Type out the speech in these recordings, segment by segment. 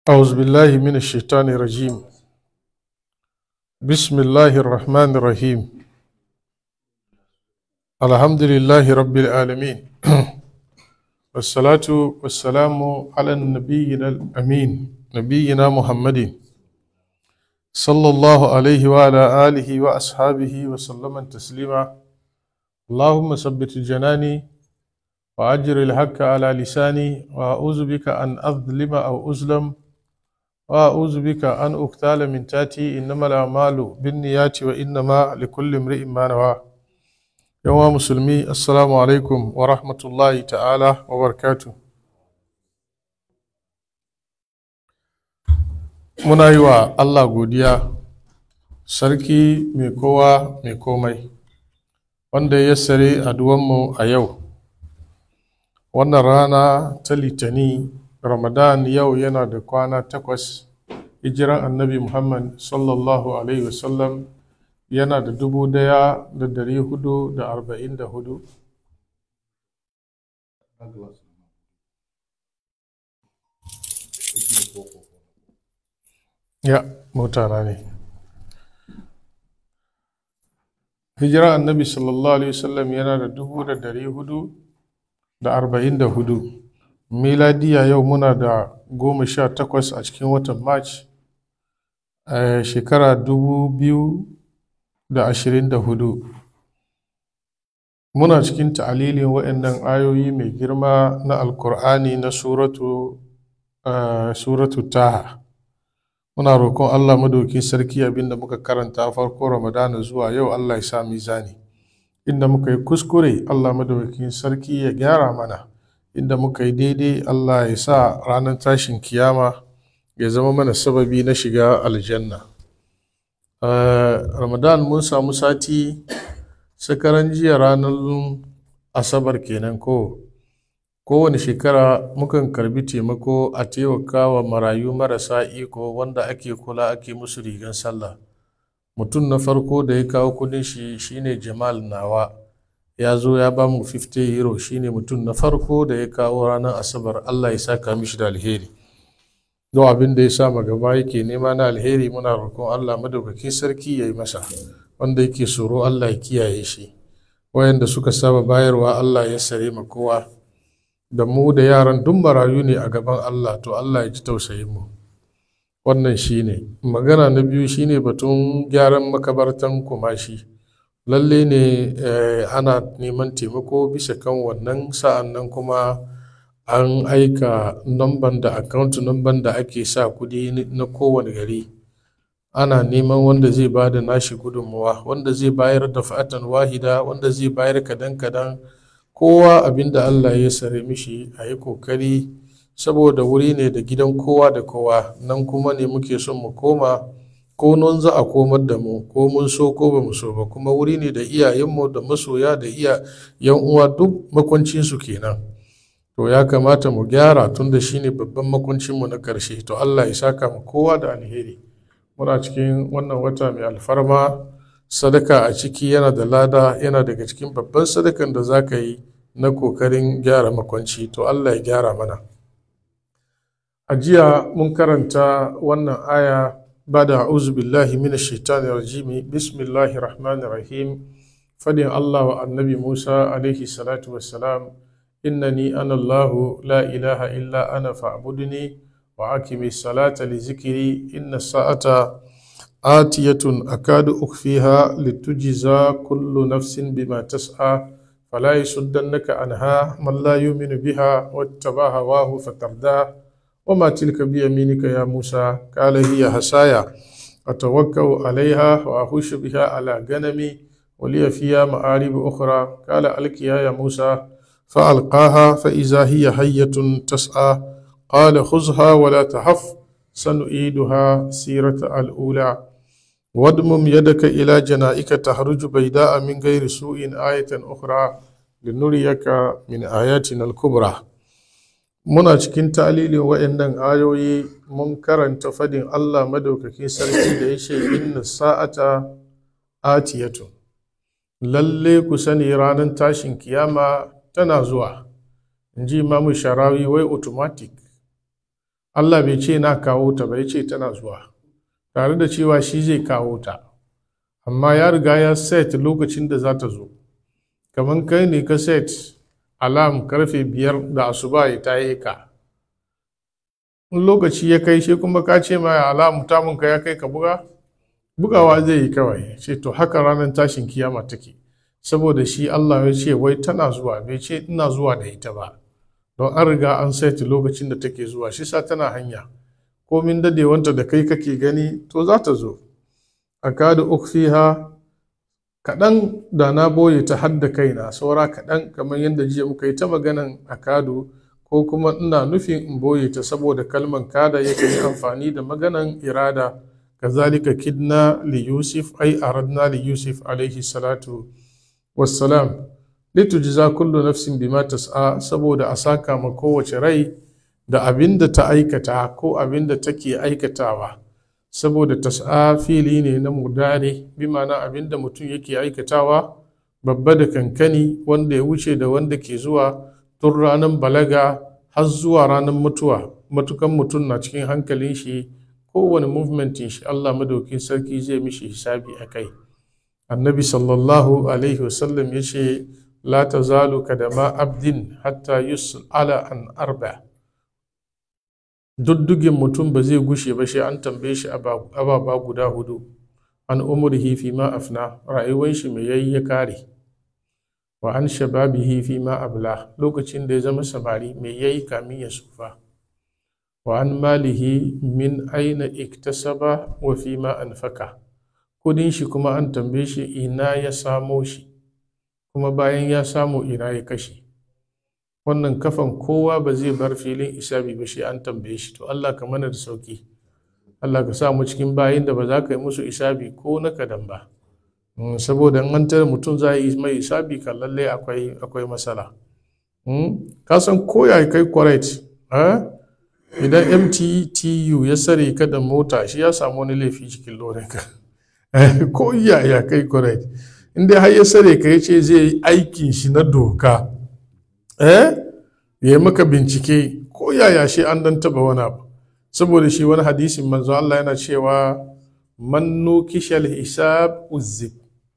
أعوذ بالله من الشيطان الرجيم بسم الله الرحمن الرحيم الحمد لله رب العالمين والصلاة والسلام على النبي الأمين نبينا محمد صلى الله عليه وعلى آله وأصحابه وسلم تسليما اللهم ثبت جناني وأجر الحق على لساني وأعوذ بك أن أظلم أو أظلم وأعوذ بك أن أقتال من تاتي إنما الأعمال بالنيات وإنما لكل امرئ ما نوى يوم مسلمي السلام عليكم ورحمة الله تعالى وبركاته muna yi wa Allah godiya sarki mai kowa mai komai wanda ya sare aduwanmu a yau wannan rana ta litani ramadan yau yana da kwana takwas hijiran annabi muhammad sallallahu alaihi wasallam yana da dubu daya da dari hudu da arba'in da hudu ya mutana ne hijiran annabi sallallahu alaihi wasallam yana da dubu da dari hudu da arba'in da hudu miladiya yau muna da goma sha takwas a cikin watan march a shekara dubu biyu da ashirin da hudu muna cikin ta'alilin waɗannan ayoyi mai girma na alkur'ani na suratu suratu taha muna roƙon allah madaukin sarki abinda muka karanta farko ramadana zuwa yau allah ya sa mizani inda muka yi kuskure Allah madaukakin sarki ya gyara mana inda muka yi daidai Allah ya sa ranar tashin kiyama ya zama mana sababi na shiga aljanna ramadan mun samu sati sakaran jiya ranar asabar kenan ko kowane shekara mukan karbi taimako a taimaka wa marayu marasa iko wanda ake kula ake musu rigan sallah mutum na farko da ya kawo kudin shi shine jamal nawa ya zo ya ba mu 50 euro shine mutum na farko da ya kawo ranar asabar allah ya saka mishi da alheri don abin da ya sa gaba yake nema na alheri muna roƙon allah madaukakin sarki ya yi masa wanda yake tsoro allah ya kiyaye shi wayanda suka saba bayarwa allah ya sare ma kowa da mu da yaran duk marayu ne a gaban allah to allah ya ji tausayin mu wannan shine magana na biyu shine batun gyaran makabartan kumashi lalle ne ana neman taimako bisa kan wannan sa'an nan kuma an aika namban da account namban da ake sa kudi na kowane gari ana neman wanda zai ba da nashi gudunmuwa wanda zai bayar da fa'atan wahida wanda zai bayar kadan kadan kowa abinda allah ya sare mishi a yi kokari saboda wuri ne da gidan kowa da kowa nan kuma ne muke son mu koma ko nan za a komar da mu ko mun so ko ba mu so ba kuma wuri ne da iyayenmu da masoya da iya yan uwa duk makwancinsu kenan to ya kamata mu gyara tun da shine babban makwancinmu na karshe to Allah ya saka mu kowa da alheri muna cikin wannan wata mai alfarma sadaka a ciki yana da lada yana daga cikin babban sadakan da za ka yi na kokarin gyara makwanci to Allah ya gyara mana a jiya mun karanta wannan aya ba da a'udhu billahi minash shaitani rajimi bismillahir rahmanir rahim fadin Allah wa annabi Musa alaihi salatu wassalam innani ana Allah la ilaha illa ana fa'budni wa aqimi salata li zikri inna sa'ata atiyatun akadu ukhfiha litujza kullu nafsin bima tas'a فلا يصدنك عنها من لا يؤمن بها واتبع هواه فترداه وما تلك بيمينك يا موسى قال هي حسايا أتوكأ عليها وأخش بها على غنمي ولي فيها مآرب أخرى قال ألقيها يا موسى فألقاها فإذا هي حية تسعى قال خذها ولا تحف سنعيدها سيرة الأولى وادمم يدك إلى جنائك تخرج بيداء من غير سوء آية أخرى لنريك من آياتنا الكبرى muna cikin ta'alilin wa'annan ayoyi mun karanta fadin Allah madaukakin sarki da ya ce inna sa'ata atiyatu lalle ku sani ranar tashin kiyama tana zuwa in ji imamu sharawi wai automatic Allah bai ce na kawo ta ba ya ce tana zuwa tare da cewa shi zai kawo ta amma ya riga ya set lokacin da za ta zo kamar kai ne ka set alam karfe biyar da asuba ya taye ka in lokaci ya kai shi kuma ka ce ma alam tamun ka ya kai ka buga bugawa zai yi kawai ce to haka ranar tashin kiyama take saboda shi Allah ya ce wai tana zuwa bai ce ina zuwa da ita ba don an riga an saiti lokacin da take zuwa shi sa tana hanya komin dadewanta da kai kake gani to za ta zo a kada ukfiha kaɗan da na boye ta hadda kaina saura kaɗan kamar yadda jiya muka yi ta maganan akadu ko kuma ina nufin in boye ta saboda kalman kada yake yi amfani da maganan irada kazalika kidna li yusuf ai aradna li yusuf alaihi salatu wassalam litujza kullu nafsin bima tas'a saboda a saka ma kowace rai da abin da ta aikata ko abin da take aikatawa saboda tas'a fili ne na mudare bi ma'ana abin da mutum yake aikatawa babba da kankani wanda ya wuce da wanda ke zuwa tun ranar balaga har zuwa ranar mutuwa matukan mutum na cikin hankalin shi kowane movementin shi Allah madaukin sarki zai mishi hisabi a kai annabi sallallahu alaihi wasallam ya ce la tazalu kadama abdin hatta yus'ala an arba duddugin mutum ba zai gushe ba shi an tambaye shi ababa guda hudu an umurhi fi ma afna rayuwar shi mai yayi ya kare wa an shababihi fi ma abla lokacin da ya zama samari mai yayi kamin ya sufa wa an malihi min aina iktasaba wa fi ma anfaka kudin shi kuma an tambaye shi ina ya samo shi kuma bayan ya samu ina ya kashe wannan kafan kowa ba zai bar filin isabi ba shi an tambaye shi to Allah ka mana da sauki Allah ka sa mu cikin bayin da ba za ka yi musu isabi ko na kadan ba saboda an tare mutum za yi mai isabi kan lalle akwai akwai matsala ka san ko ya kai correct idan mttu ya sare ka da mota shi ya samu wani laifi cikin lorinka ko ya kai correct inda har ya sare ka ya ce zai yi aikin shi na doka eh ya yi maka bincike ko yaya shi an dan taba wani abu saboda shi wani hadisin manzo Allah yana cewa man nukishal hisab uzib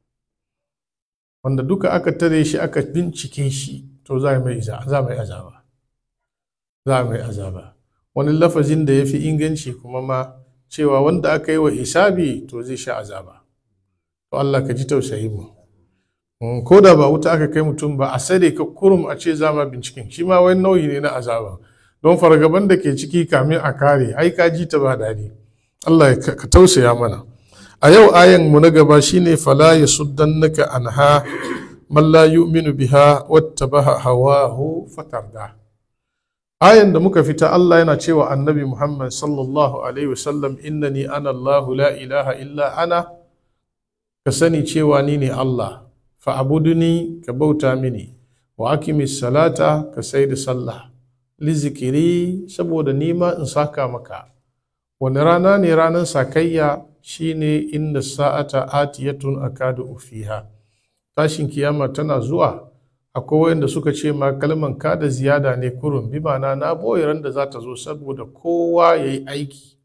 wanda duka aka tare shi aka bincike shi to za mai za mai azaba za mai azaba wani lafazin da ya fi inganci kuma ma cewa wanda aka yi wa hisabi to zai sha azaba to Allah ka ji tausayi mu ko da ba wuta aka kai mutum ba a sare ka kurum a ce zama binciken shi ma wani nauyi ne na azaba don fargaban da ke ciki kamin a kare ai ka ji ta ba daɗi Allah ka tausaya mana a yau ayan mu na gaba shine fala yasuddannaka anha man la yu'minu biha wattabaha hawahu fatarda ayan da muka fita Allah yana cewa annabi Muhammad sallallahu alaihi wasallam innani ana Allah la ilaha illa ana ka sani cewa ni ne Allah fa'abuduni ka bauta mini wa akimis salata ka sai da sallah lizikiri saboda nima in saka maka wani rana ne ranar sakayya shine inda sa'ata atiyatun akadu ufiha tashin kiyama tana zuwa akwai wanda suka ce ma kalman kada ziyada ne kurun bi ma'ana na boye ran da za ta zo saboda kowa ya yi aiki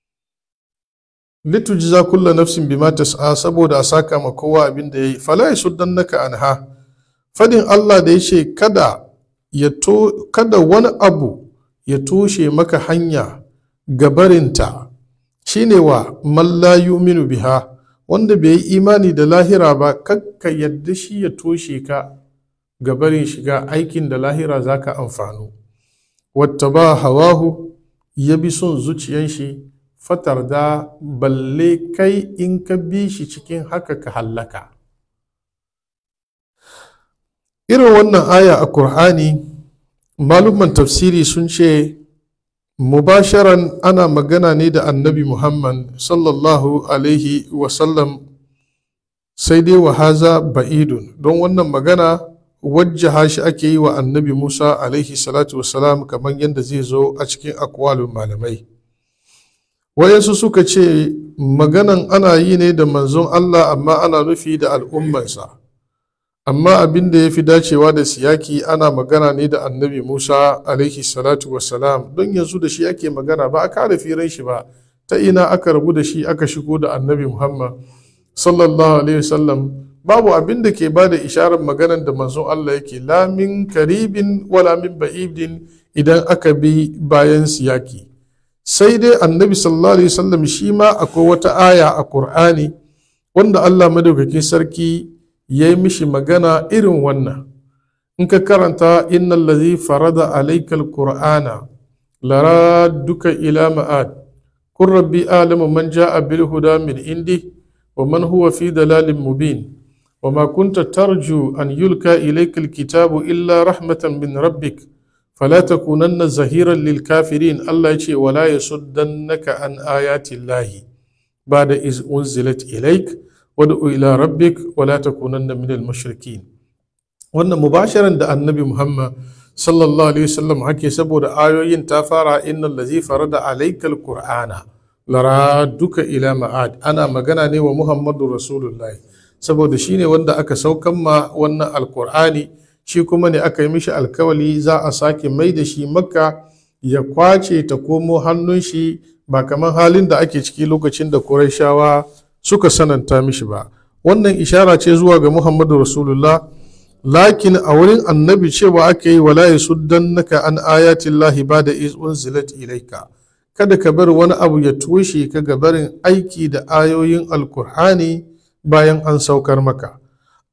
litujza kulla nafsin bima tas'a saboda a saka ma kowa abin da yayi fala yasuddannaka anha fadin Allah da yace kada ya to kada wani abu ya toshe maka hanya gabarinta shine wa man la yu'minu biha wanda bai yi imani da lahira ba kakka yadda shi ya toshe ka gabarin shiga aikin da lahira zaka amfanu wata ba hawahu ya bi son zuciyan shi fatar da balle kai in ka bi shi cikin haka ka hallaka irin wannan aya a Kur'ani malumman tafsiri sun ce mubasharan ana magana ne da annabi muhammad sallallahu alaihi wasallam sai dai wa haza ba'idun don wannan magana wajjaha shi ake yi wa annabi musa alaihi salatu wasalam kamar yadda zai zo a cikin akwalin malamai wayansu suka ce maganan ana yi ne da manzon Allah amma ana nufi da al'ummansa amma abin da ya fi dacewa da siyaki ana magana ne da annabi musa alaihi salatu wassalam don yanzu da shi ake magana ba a kare firan shi ba ta ina aka rabu da shi aka shigo da annabi muhammad sallallahu alaihi wasallam babu abin da ke ba da isharar maganan da manzon allah yake lamin karibin wala min ba'idin idan aka bi bayan siyaki sai dai annabi sallallahu alaihi wasallam shi ma akwai wata aya a qur'ani wanda allah madaukakin sarki ya yi mishi magana irin wannan in ka karanta innal ladhi farada alaikal qur'ana lara duka ila ma'ad kun rabbi alamu man ja'a bil huda min indi wa man huwa fi dalalin mubin wa ma kunta tarju an yulka ilaikal kitabu illa rahmatan min rabbik فلا تكونن زهيرا للكافرين الله يشي ولا يصدنك عن آيات الله بعد إذ أنزلت إليك وادع إلى ربك ولا تكونن من المشركين wannan mubasharan da annabi muhammad sallallahu alaihi wasallam hake saboda ayoyin ta fara innal ladzi farada alaykal qur'ana lara duka ila ma'ad ana magana ne wa muhammadu rasulullahi saboda shine wanda aka saukan ma wannan alqur'ani shi kuma ne aka yi mishi alkawali za a sake mai da shi makka ya kwace ta komo hannun shi ba kamar halin da ake ciki lokacin da Qurayshawa suka sananta mishi ba wannan ishara ce zuwa ga Muhammadu Rasulullah lakin a wurin annabi cewa aka yi wala yasuddannaka an ayatillahi ba da iz unzilat ilaika kada ka bar wani abu ya toshe ka ga barin aiki da ayoyin alkur'ani bayan an saukar maka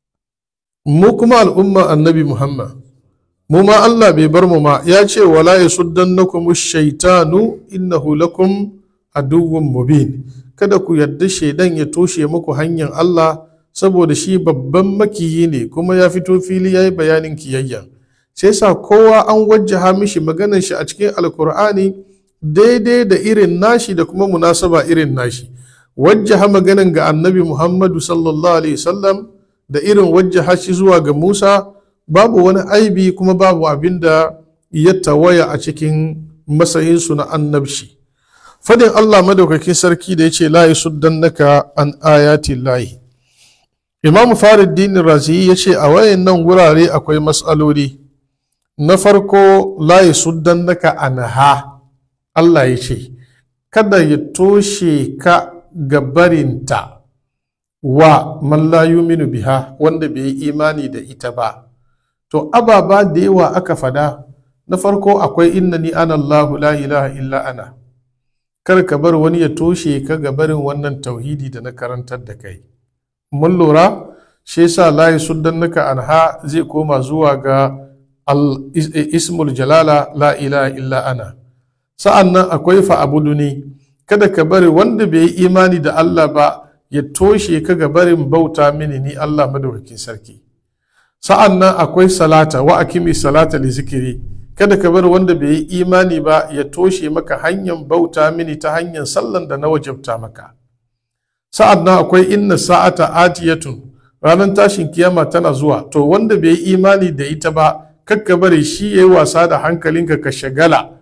mu kuma al'umma annabi muhammad mu ma allah bai bar mu ma ya ce wala yasuddannakum shaitanu innahu lakum aduwwun mubin kada ku yarda shaidan ya toshe muku hanyar allah saboda shi babban makiyi ne kuma ya fito fili ya yi bayanin kiyayya sai sa kowa an wajjaha mishi maganar shi a cikin alkur'ani daidai da irin nashi da kuma munasaba irin nashi wajjaha maganan ga annabi muhammadu sallallahu alaihi wasallam da irin wajjaha shi zuwa ga musa babu wani aibi kuma babu abin da ya tawaya a cikin matsayinsu na annabci fadin allah madaukakin sarki da ya ce la naka an ayati lahi imamu faruddin razi ya ce a wayan nan wurare akwai matsaloli na farko la naka anha allah ya ce kada ya toshe ka gabarinta wa man la yuminu biha wanda bai yi imani da ita ba to ababa da yawa aka fada na farko akwai innani ana Allahu la ilaha illa ana kar ka bar wani ya toshe ka ga barin wannan tauhidi da na karantar da kai mun lura shi yasa la yasuddannaka anha zai koma zuwa ga al ismul jalala la ilaha illa ana sa'annan akwai fa abuduni kada ka bari wanda bai yi imani da Allah ba ya toshe ka ga barin bauta mini ni Allah madaukakin sarki sa'an nan akwai salata wa akimi salata li zikiri kada ka bar wanda bai yi imani ba ya toshe maka hanyar bauta mini ta hanyar sallan da na wajabta maka sa'an nan akwai inna sa'ata atiyatun ranar tashin kiyama tana zuwa to wanda bai yi imani da ita ba kakka bari shi ya yi wasa da hankalinka ka shagala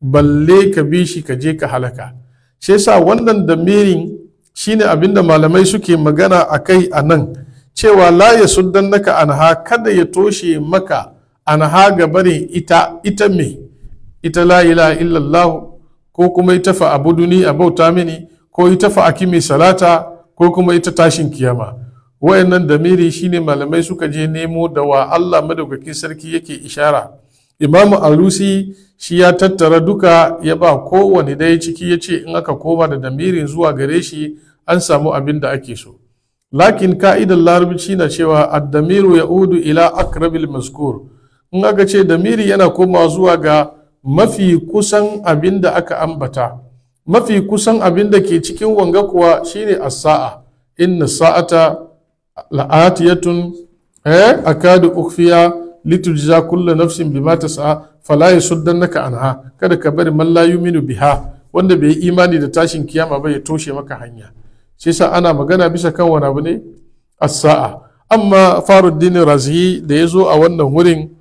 balle ka bi shi ka je ka halaka shi yasa wannan damirin shine abinda malamai suke magana a kai a nan cewa la ya suddan naka anha kada ya toshe maka anha ga barin ita ita me ita la ilaha illallah ko kuma ita fa abuduni a bauta mini ko ita fa akimi salata ko kuma ita tashin kiyama wayannan damiri shine malamai suka je nemo da wa Allah madaukakin sarki yake ishara imamu alusi shi ya tattara duka ya ba kowane daya ciki ya ce in aka koma da damirin zuwa gare shi an samu abin da ake so lakin ka'idar larabci na cewa addamiru ya udu ila akrabil maskur in aka ce damiri yana komawa zuwa ga mafi kusan abin da aka ambata mafi kusan abin da ke cikin wanga kuwa shine as-sa'a inna sa'ata la'atiyatun eh akadu ukhfiya litujza kullu nafsin bima tas'a fala yasuddannaka anha kada ka bari man la yuminu biha wanda bai yi imani da tashin kiyama ba ya toshe maka hanya shi sa ana magana bisa kan wani abu ne as-sa'a amma faruddin razi da ya zo a wannan wurin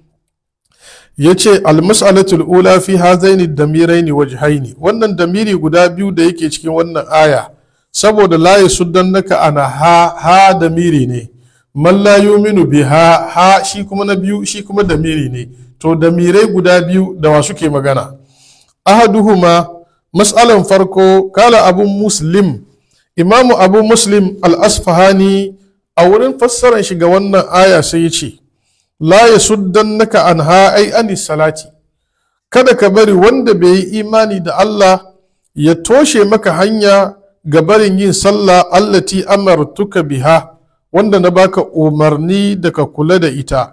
ya ce almas'alatul ula fi hazaini damiraini wajhaini wannan damiri guda biyu da yake cikin wannan aya saboda la yasuddannaka ana ha ha damiri ne man la yuminu biha ha shi kuma na biyu shi kuma damiri ne to damirai guda biyu da wa suke magana ahaduhuma mas'alan farko kala abu muslim imamu abu muslim al-asfahani a wurin fassarar shi ga wannan aya sai ya ce la ya suddannaka anha ai ani salati kada ka bari wanda bai yi imani da Allah ya toshe maka hanya ga barin yin sallah allati amartuka biha wanda na baka umarni da ka kula da ita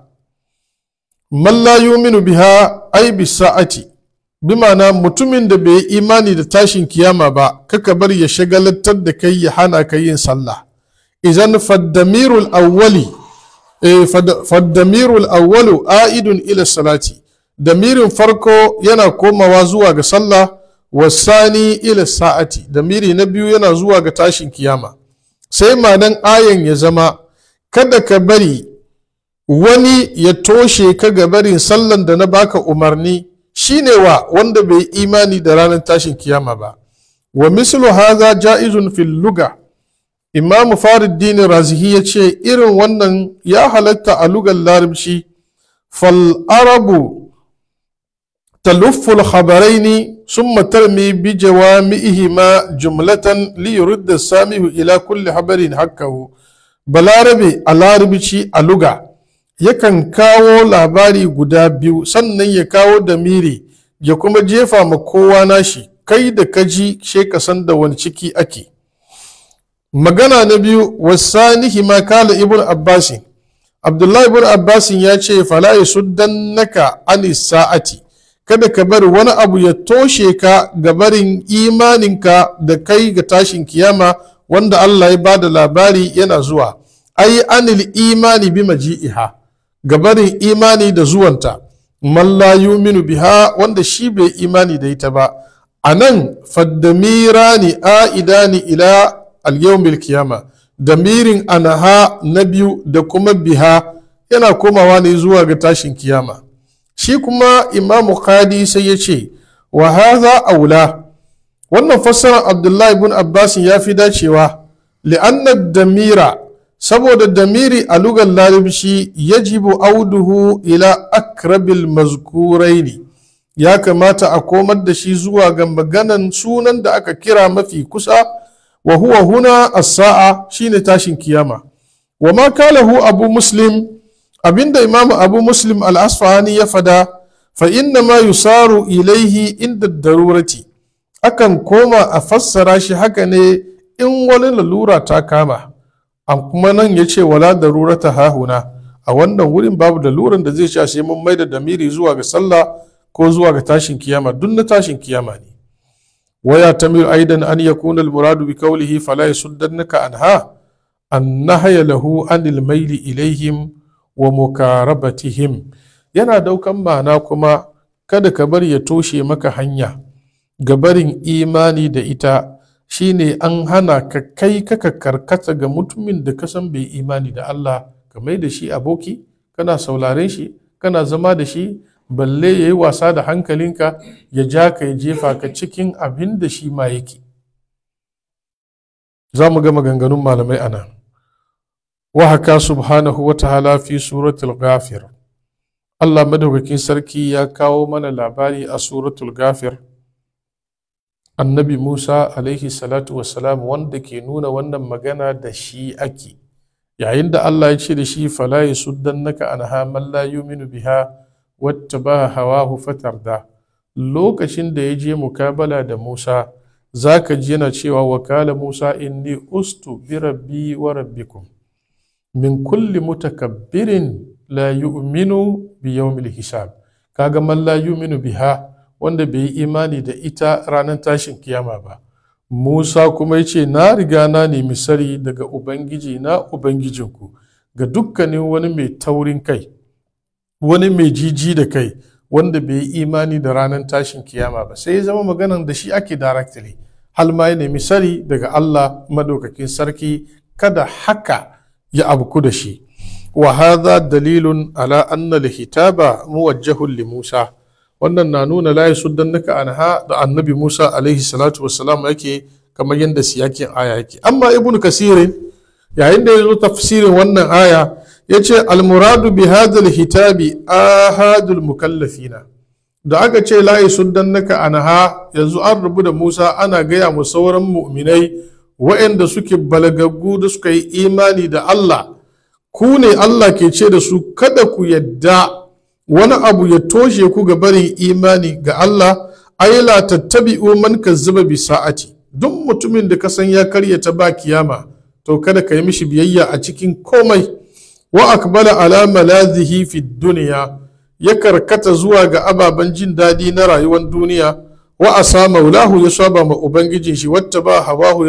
man la yuminu biha ai bisa'ati bi ma'ana mutumin da bai yi imani da tashin kiyama ba kaka bar ya shagalatar da kai ya hana ka yin sallah idan faddamirul awwali eh, faddamirul awwalu a'idun ila salati damirin farko yana komawa zuwa ga sallah wasani ila sa'ati damiri na biyu yana zuwa ga tashin kiyama sai manan ayan ya zama kada ka bari wani ya toshe ka ga barin sallan da na baka umarni shine wa wanda bai imani da ranar tashin kiyama ba wa mislu haza ja'izun fil luga imam faruddin razihi ya ce irin wannan ya halatta a lugar larabci fal arabu تلف الخبرين ثم ترمي بجوامعهما جملة ليرد السامع إلى كل خبر حقه balarabe a larabci a luga yakan kawo labari guda biyu sannan ya kawo damiri ya kuma jefa ma kowa nashi kai da kaji she ka san da wani ciki ake magana na biyu wasanihi ma kala ibn abbasin abdullahi ibn abbasin ya ce fala yasuddannaka anis sa'ati kada ka bari wani abu ya toshe ka ga barin imaninka da kai ga tashin kiyama wanda Allah ya bada labari yana zuwa ai anil imani bi maji'iha ga barin imani da zuwanta man la yuminu biha wanda shi bai imani da ita ba anan faddamirani aidani ila al-yawmil kiyama damirin anaha na biyu da kuma biha yana komawa ne zuwa ga tashin kiyama shi kuma imamu khadi sai ya ce wa haza aula wannan fassarar abdullahi ibn abbas ya fi dacewa li'anna damira saboda damiri a lugar larabci yajibu auduhu ila akrabil mazkuraini ya kamata a komar da shi zuwa ga maganan sunan da aka kira mafi kusa wa huwa huna as-sa'a shine tashin kiyama wa ma kalahu abu muslim abinda imamu abu muslim al-asfahani ya fada fa inna ma yusaru ilaihi inda darurati akan koma a fassara shi haka ne in wani lalura ta kama a kuma nan ya ce wala darurata hahuna a wannan wurin babu laluran da zai sha sai mun mai da damiri zuwa ga sallah ko zuwa ga tashin kiyama duk na tashin kiyama ne waya tamil aidan an yakuna al-muradu bi qawlihi fala yasuddannaka anha an nahaya lahu anil maili ilaihim wa mukarabatihim yana daukan ma'ana kuma kada ka bar ya toshe maka hanya ga barin imani da ita shine an hana ka kai kaka karkata ga mutumin da ka san bai imani da Allah ka mai da shi aboki kana sauraren shi kana zama da shi balle ya yi wasa da hankalinka ya ja ka ya jefa ka cikin abin da shi ma yake za mu ga maganganun malamai a nan وهكا سبحانه وتعالى في سورة الغافر الله مدوكين سركي يا كاو من لاباري سورة الغافر النبي موسى عليه الصلاة والسلام وندك نون ون مغانا دشي أكي yayin da Allah ya ce da shi fala yasuddannaka anha man la yu'minu biha wattaba hawahu fatarda lokacin da ya je mukabala da Musa zaka ji yana cewa wakala Musa inni ustu bi rabbi wa rabbikum min kulli mutakabbirin la yu'minu bi yawmil hisab kaga man la yu'minu biha wanda bai yi imani da ita ranar tashin kiyama ba Musa kuma yace na riga na nemi sari daga ubangiji na ubangijinku ga dukkanin wani mai taurin kai wani mai jiji da kai wanda bai yi imani da ranar tashin kiyama ba sai ya zama maganan da shi ake directly hal ma ya nemi sari daga Allah madaukakin sarki kada haka ya abku da shi wa hadha dalilun ala anna al-hitaba muwajjahun li Musa wannan na nuna la yasuddannaka anha da annabi Musa alaihi salatu wassalam yake kamar yadda siyakin aya yake amma ibnu kasir yayin da ya zo tafsirin wannan aya ya ce almuradu bi hadal hitabi ahadul mukallafina da aka ce layi suddannaka anha yanzu an rubu da Musa ana gaya mu sauran mu'minai waɗanda suke balagaggu da suka yi imani da Allah ku ne Allah ke ce da su kada ku yadda wani abu ya toshe ku ga barin imani ga Allah ai la tattabi'u man kazzaba bi sa'ati duk mutumin da ka san ya karyata ba kiyama to kada ka yi mishi biyayya a cikin komai wa akbala ala malazihi fi duniya ya karkata zuwa ga ababen jin daɗi na rayuwar duniya wa asa maulahu ya saba ma ubangijin shi wata ba hawahu ya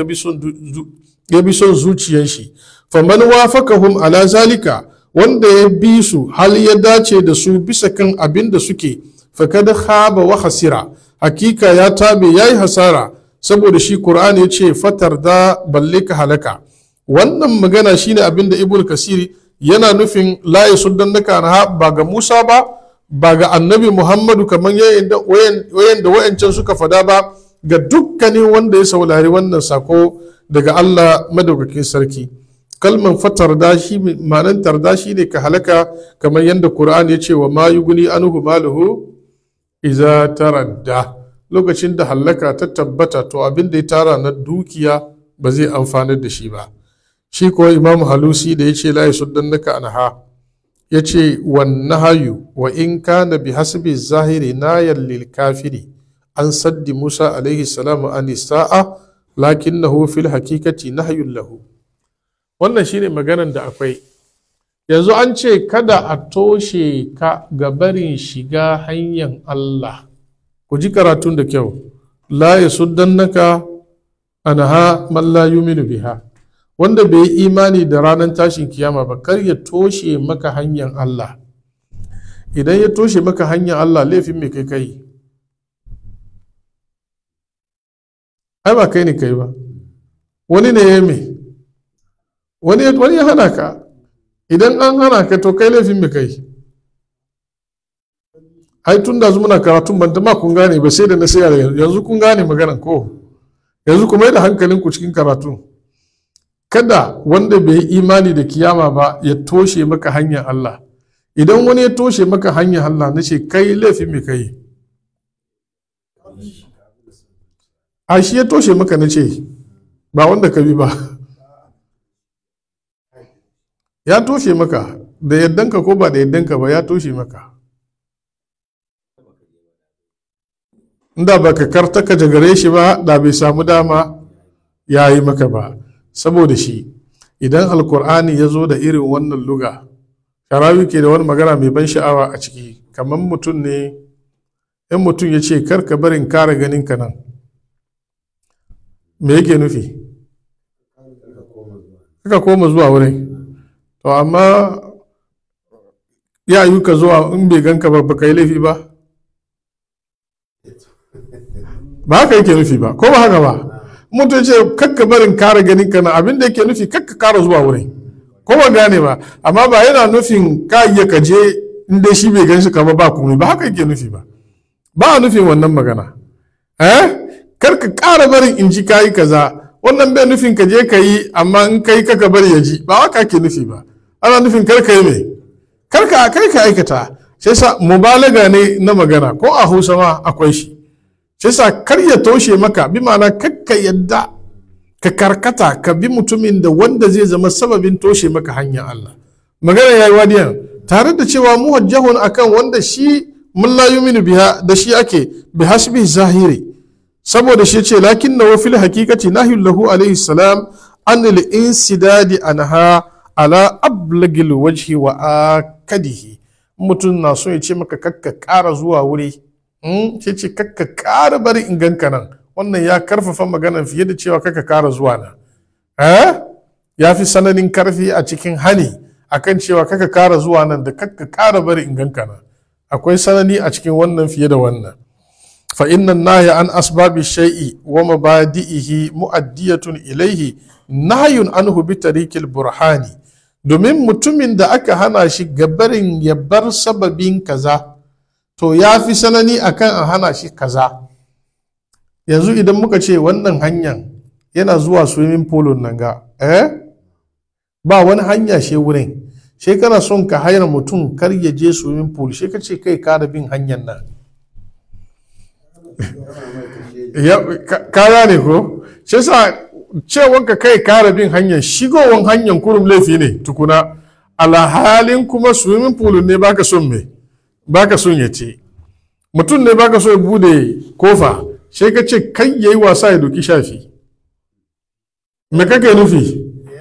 bi son zuciyar shi faman wafakahum ala zalika wanda ya bi su hal ya dace da su bisa kan abin da suke fakad khaba wa hasira hakika ya tabe yayi hasara saboda shi qur'ani ya ce fatar da balle ka halaka wannan magana shine abin da ibnu kasiri yana nufin la yasuddannaka anha ba ga Musa ba ba ga annabi Muhammadu kamar wayan da wayancan suka fada ba ga dukkanin wanda ya saurari wannan sako daga Allah madaukakin sarki kalman fatarda shi ma'anar tarda shi ne ka halaka kamar yadda Qur'ani ya ce wa ma yuguni anhu maluhu iza taradda lokacin da halaka ta tabbata to abin da ya tara na dukiya ba zai amfanar da shi ba shi kuwa imamu halusi da ya ce la yasuddannaka anha ya ce wannahayu wa in kana bi hasbi zahiri nayan lil kafiri an saddi musa alaihi salamu an sa'a lakinnahu fil hakikati nahyun lahu wannan shine maganan da akwai yanzu an ce kada a toshe ka ga barin shiga hanyar Allah ku ji karatun da kyau la yasuddannaka anha man la yuminu biha wanda bai yi imani da ranar tashin kiyama ba kar ya toshe maka hanyar Allah idan ya toshe maka hanyar Allah laifin mai kai kai ai ba kai ne kai ba wani ne ya me wani ya hana ka idan an hana ka to kai laifin mai kai ai tun da muna karatun ban ma kun gane ba sai da na sai yanzu kun gane maganan ko yanzu kuma da hankalinku cikin karatun kada wanda bai yi imani da kiyama ba ya toshe maka hanyar Allah idan wani ya toshe maka hanyar Allah na ce kai laifin mai kai a shi ya toshe maka na ce ba wanda ka bi ba ya toshe maka da yaddanka ko ba da yaddanka ba ya toshe maka inda ba ka karta ka jagare shi ba da bai samu dama ya yi maka ba saboda shi idan alkur'ani ya zo da irin wannan luga sharawi ke da wani magana mai ban sha'awa a ciki kamar mutum ne in mutum ya ce kar ka barin kare ganin ka nan me yake nufi kaka koma zuwa wurin to amma ya yi ka zuwa in bai ganka ba baka yi laifi ba ba haka yake nufi ba ko ba haka ba mutum ce kakka barin kare ganin ka na abin da yake nufi kakka kara zuwa wurin ko ba gane ba amma ba yana nufin ka iya ka je in dai shi bai gan shi kama ba komai ba haka yake nufi ba ba a nufin wannan magana eh kar ka kara barin in ji kayi kaza wannan bai nufin ka je ka yi amma in kai kaka bari ya ji ba haka ake nufi ba ana nufin kar ka yi mai kar ka kai ka aikata sai sa mubalaga ne na magana ko a hausa ma akwai shi sai sa kar ya toshe maka bi ma'ana kakka yadda ka karkata ka bi mutumin da wanda zai zama sababin toshe maka hanyar Allah magana yayi wadiyan tare da cewa muwajjahun akan wanda shi mun la yuminu biha da shi ake bi hasbi zahiri saboda shi ce lakin na fil hakikati nahyun lahu alaihi salam an al insidadi anha ala ablagil wajhi wa akadihi mutum na so ya ce maka kakka kara zuwa wuri sai ce kakka kara bari in ganka nan wannan ya karfafa maganan fiye da cewa kakka kara zuwa na ya fi sananin karfi a cikin hani akan cewa kakka kara zuwa nan da kakka kara bari in ganka nan akwai sanani a cikin wannan fiye da wannan fa inna nahya an asbabi shay'i wa mabadi'ihi mu'addiyatun ilayhi nahyun anhu bi tariqil burhani domin mutumin da aka hana shi gabarin ya bar sababin kaza to ya fi sanani akan a hana shi kaza yanzu idan muka ce wannan hanyar yana zuwa swimming pool nan ga eh ba wani hanya she wurin she kana son ka hayar mutum kar ya je swimming pool she ka ce kai kara bin hanyar nan kaya ne ko shi sa cewanka kai kara bin hanyar shigowan hanyar kurum laifi ne tukuna alhalin kuma swimming pool ne baka son me baka son ya ce mutum ne baka so ya bude kofa sai ka ce kai yayi wasa ya doki shafi me kake nufi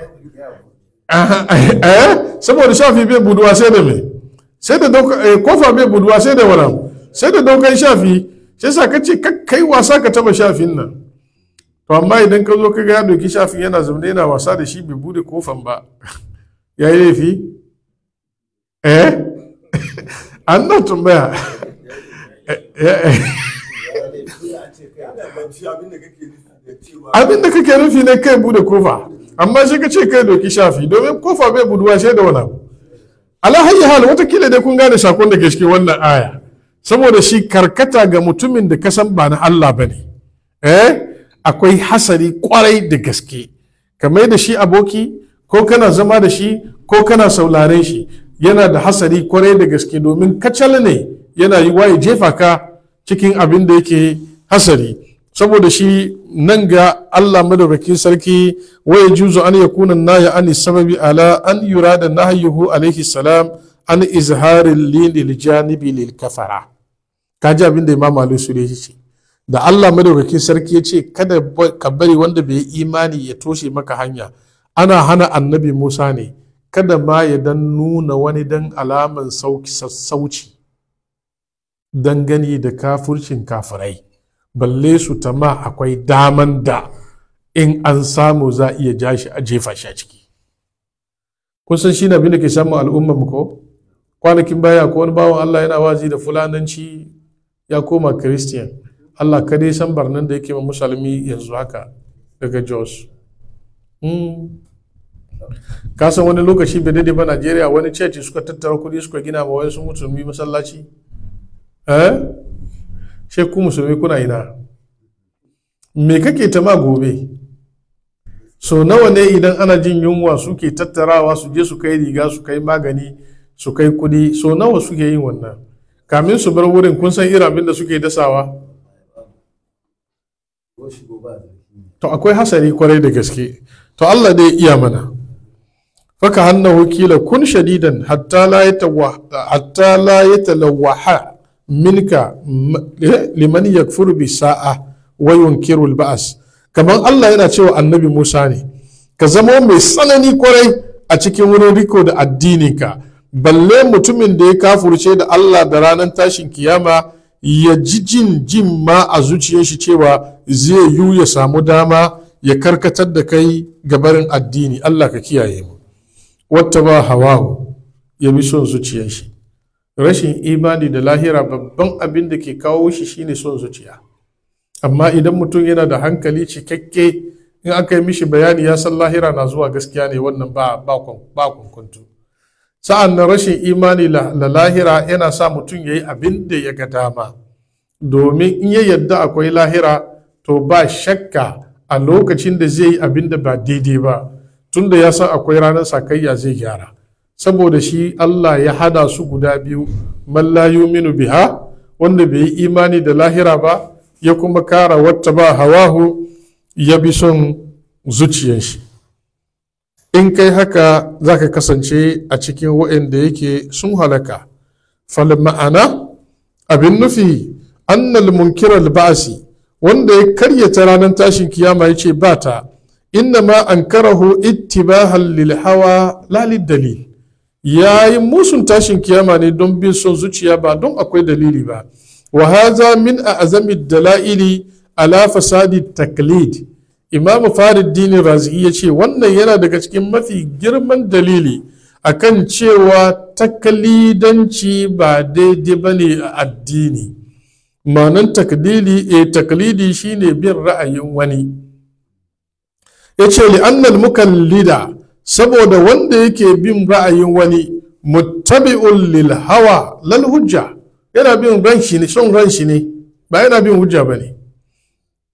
eh saboda shafi bai buduwa sai da me sai da kofa bai buduwa sai da wala sai da daukan shafi sai sa ka ce kai wasa ka taba shafin nan to amma idan ka zo ka ga ya doki shafin yana zaune yana wasa da shi bai bude kofan ba ya yi laifi eh an na tambaya abin da kake nufi ne kai bude kofa amma shi ka ce kai doki shafi domin kofa bai buduwa sai da wani abu ala hayyi hal watakila dai kun gane sakon da ke cikin wannan aya saboda shi karkata ga mutumin da kasan ba na Allah ba ne eh akwai hasari kwarai da gaske kamar da shi aboki ko kana zama da shi ko kana sauraren shi yana da hasari kwarai da gaske domin kacal ne yana yi waye jefa ka cikin abin da yake hasari saboda shi nan ga Allah madaukakin sarki waye juzu an yakuna naya an sababi ala an yurada nahyuhu alaihi salam an izharin lil janibi lil kafara kaji abin da imam Ali su ce da Allah madaukakin sarki ya ce kada ka bari wanda bai yi imani ya toshe maka hanya ana hana annabi Musa ne kada ma ya dan nuna wani dan alaman sassauci dangane da kafurcin kafirai balle su tama akwai daman da in an samu za iya ja shi a jefa shi a ciki kusan shi na da ke samun al'ummar mu ko kwanakin baya ko wani bawan Allah yana wazi da fulananci ya koma christian Allah kadai san barnan da yake ma musulmi yanzu haka daga jos ka san wani lokaci bai daidai ba Najeriya wani church suka tattara kuɗi suka gina ma wasu musulmi masallaci eh sai ku musulmi kuna ina me kake ta ma gobe so nawa ne idan ana jin yunwa suke tattarawa su je su kai riga su kai magani su kai kuɗi so nawa suke yin wannan kamin su bar wurin kun san irin abin da suke dasawa to akwai hasari kwarai da gaske to Allah dai iya mana faka hannahu kila kun shadidan hatta la hatta la yatalawaha minka liman yakfuru bi sa'a wa yunkiru al-ba'as kamar Allah yana cewa annabi Musa ne ka zama mai tsanani kwarai a cikin wurin riko da addininka balle mutumin da ya kafurce da Allah da ranar tashin kiyama ya ji jin jin ma a zuciyar shi cewa zai yu ya samu dama ya karkatar da kai gabarin addini Allah ka kiyaye mu wata ba hawahu ya bi son zuciyar shi rashin imani da lahira babban abin da ke kawo shi shine son zuciya amma idan mutum yana da hankali cikakke in aka yi mishi bayani ya san lahira na zuwa gaskiya ne wannan ba ba kunkuntu sa'an nan rashin imani da lahira yana sa mutum ya yi abin da ya ga dama domin in ya yadda akwai lahira to ba shakka a lokacin da zai yi abin da ba daidai ba tunda ya san akwai ranar sakayya zai gyara saboda shi Allah ya hada su guda biyu man la yuminu biha wanda bai yi imani da lahira ba ya kuma kara wata ba hawahu ya bi son zuciyar shi in kai haka za ka kasance a cikin waɗanda yake sun halaka fal ma'ana abin nufi annal munkiral ba'asi wanda ya karyata ranar tashin kiyama ya ce ba ta inna ma an karahu ittibahan lil hawa la dalil ya yi musun tashin kiyama ne don bin son zuciya ba don akwai dalili ba wa haza min a azami dala'ili ala fasadi taklid imam farid razi ya ce wannan yana daga cikin mafi girman dalili akan cewa taklidanci ba daidai ba ne a addini ma'anan taklidi e taklidi shine bin ra'ayin wani ya ce li'annal mukallida saboda wanda yake bin ra'ayin wani muttabi'un lil hawa lal hujja yana bin ran shi ne son ran shi ne ba yana bin hujja ba ne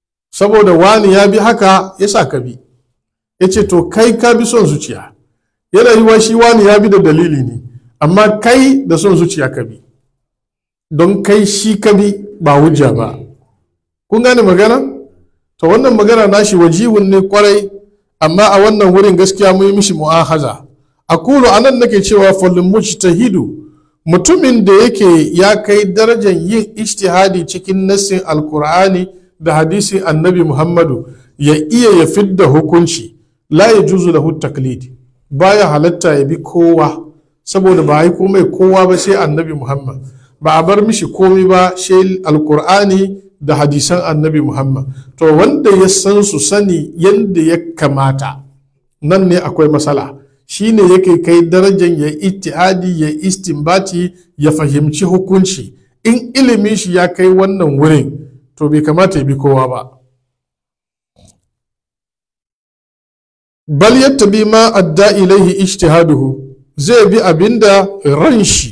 saboda wani ya bi haka ya sa ka bi ya ce to kai ka bi son zuciya yana yi wa shi wani ya bi da dalili ne amma kai da son zuciya ka bi don kai shi ka bi ba hujja ba kun gane magana to wannan magana nashi wajihun ne kwarai amma a wannan wurin gaskiya mun yi mishi mu'ahaza akulu anan nake cewa falin mujtahidu mutumin da yake ya kai darajar yin ijtihadi cikin nassin alkur'ani da hadisin annabi muhammadu ya iya ya fidda hukunci la ya juzu lahu taklid baya halatta ya bi kowa saboda ba a yi komai kowa ba sai annabi muhammad ba a bar mishi komai ba sai alkur'ani da hadisan annabi muhammad to wanda ya san su sani yadda ya kamata nan ne akwai matsala shine yake kai darajar ya ittihadi ya istinbati ya fahimci hukunci in ilimin shi ya kai wannan wurin to bai kamata ya bi kowa ba bal yattabi ma adda ilaihi ijtihaduhu zai bi abinda ran shi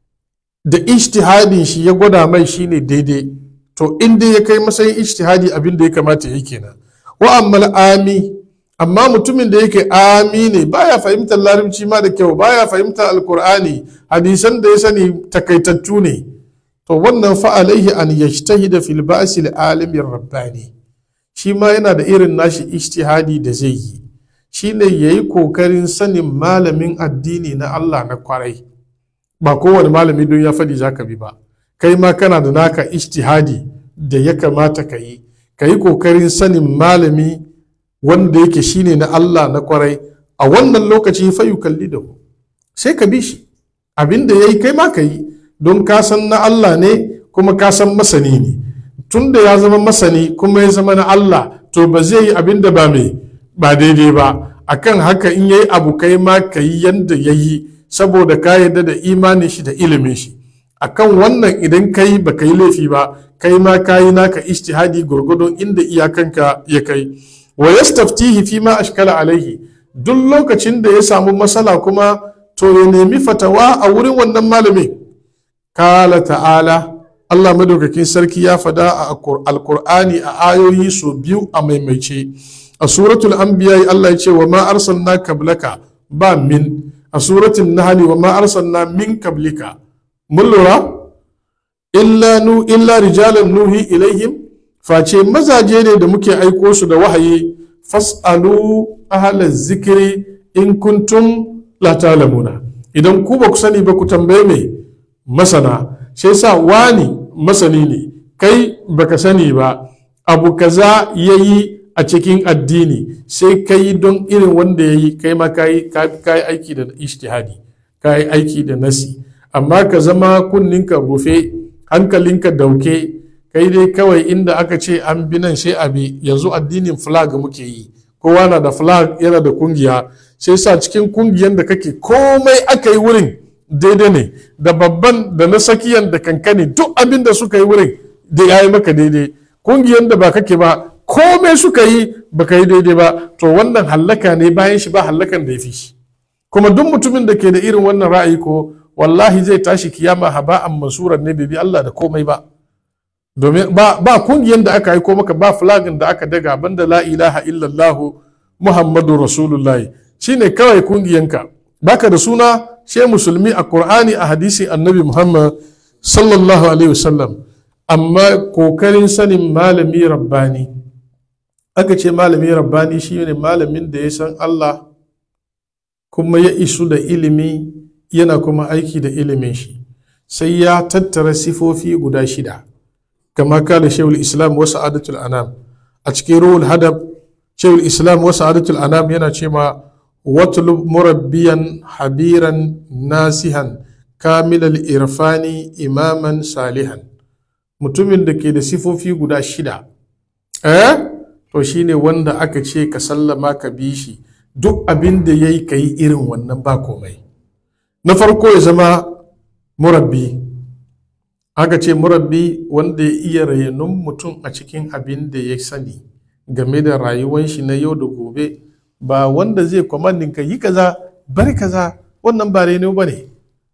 da ijtihadin shi ya gwada mai shine daidai to in dai ya kai matsayin ijtihadi abinda ya kamata ya kenan wa ammal ami amma mutumin da yake ami ne baya fahimtar larabci ma da kyau baya fahimtar alkur'ani hadisan da ya sani takaitattu ne to wannan fa alaihi an yajtahida fil ba'si alimin rabbani shi ma yana da irin nashi ijtihadi da zai yi shine yayi kokarin sanin malamin addini na Allah na kwarai ba kowane malami don ya faɗi zaka bi ba kai ma kana da naka ijtihadi da ya kamata ka yi ka yi kokarin sanin malami wanda yake shine na Allah na kwarai a wannan lokaci fa kalli da ku sai ka bi shi abin da ya yi kai ma ka yi don ka san na Allah ne kuma ka san masani ne tun da ya zama masani kuma ya zama na Allah to ba zai yi abin da ba mai ba daidai ba akan haka in yayi abu kai ma ka yi yanda ya yi saboda ka yarda da imanin shi da ilimin shi akan wannan idan kai ba ka yi laifi ba kai ma ka yi naka ijtihadi gurgudun inda iyakanka ya kai wa yastaftihi fi ma ashkala alaihi duk lokacin da ya samu matsala kuma to ya nemi fatawa a wurin wannan malamin kala ta'ala Allah madaukakin sarki ya fada a alkur'ani a ayoyi so biyu a maimaice a suratul anbiya Allah ya ce wa ma arsalna kablaka ba min a suratul nahl wa ma arsalna min kablika mun lura illa nu illa rijalan nuhi ilaihim face mazaje ne da muke aiko su da wahayi fas'alu ahalar zikiri in kuntum la talamuna idan ku ba ku sani ba ku tambaye mai masana sai sa wani masani ne kai baka sani ba abu kaza ya yi a cikin addini sai ka yi don irin wanda ya yi kai ma ka yi aiki da ishtihadi ka yi aiki da nasi amma ka zama kunninka rufe hankalinka dauke kai dai kawai inda aka ce an bi nan sai abi yanzu addinin flag muke yi kowa na da flag yana da kungiya sai sa cikin kungiyan da kake komai aka yi wurin daidai ne da babban da na sakiyan da kankani duk abin da suka yi wurin da ya yi maka daidai kungiyan da ba kake ba komai suka yi baka yi daidai ba to wannan hallaka ne bayan shi ba hallakan da ya fi shi kuma duk mutumin da ke da irin wannan ra'ayi ko wallahi zai tashi kiyama haba'an mansuran ne bai bi Allah da komai ba domin ba, ba kungiyar da aka aiko maka ba flagin da aka daga banda la ilaha illallah muhammadu rasulullah shine kawai kungiyanka baka da suna she musulmi a qur'ani a hadisi annabi muhammad sallallahu alaihi wasallam amma kokarin sanin malami rabbani aka ce malami rabbani shine malamin da ya san allah kuma ya isu da ilimi yana kuma aiki da ilimin shi sai ya tattara sifofi guda shida كما قال شيخ الإسلام وسعادة الأنام أتكي روح الهدب شيخ الإسلام وسعادة الأنام ينا شما واطلب مربيا حبيرا ناسها كامل الإرفان إماما صالحا mutumin da ke da sifofi guda shida eh to shine wanda aka ce ka sallama ka bi shi duk abin da ya yi ka yi irin wannan ba komai na farko ya zama murabbi aka ce murabbi wanda ya iya rainun mutum a cikin abin da ya sani game da rayuwan shi na yau da gobe ba wanda zai kwamandin ka yi kaza bari kaza wannan ba raino ba ne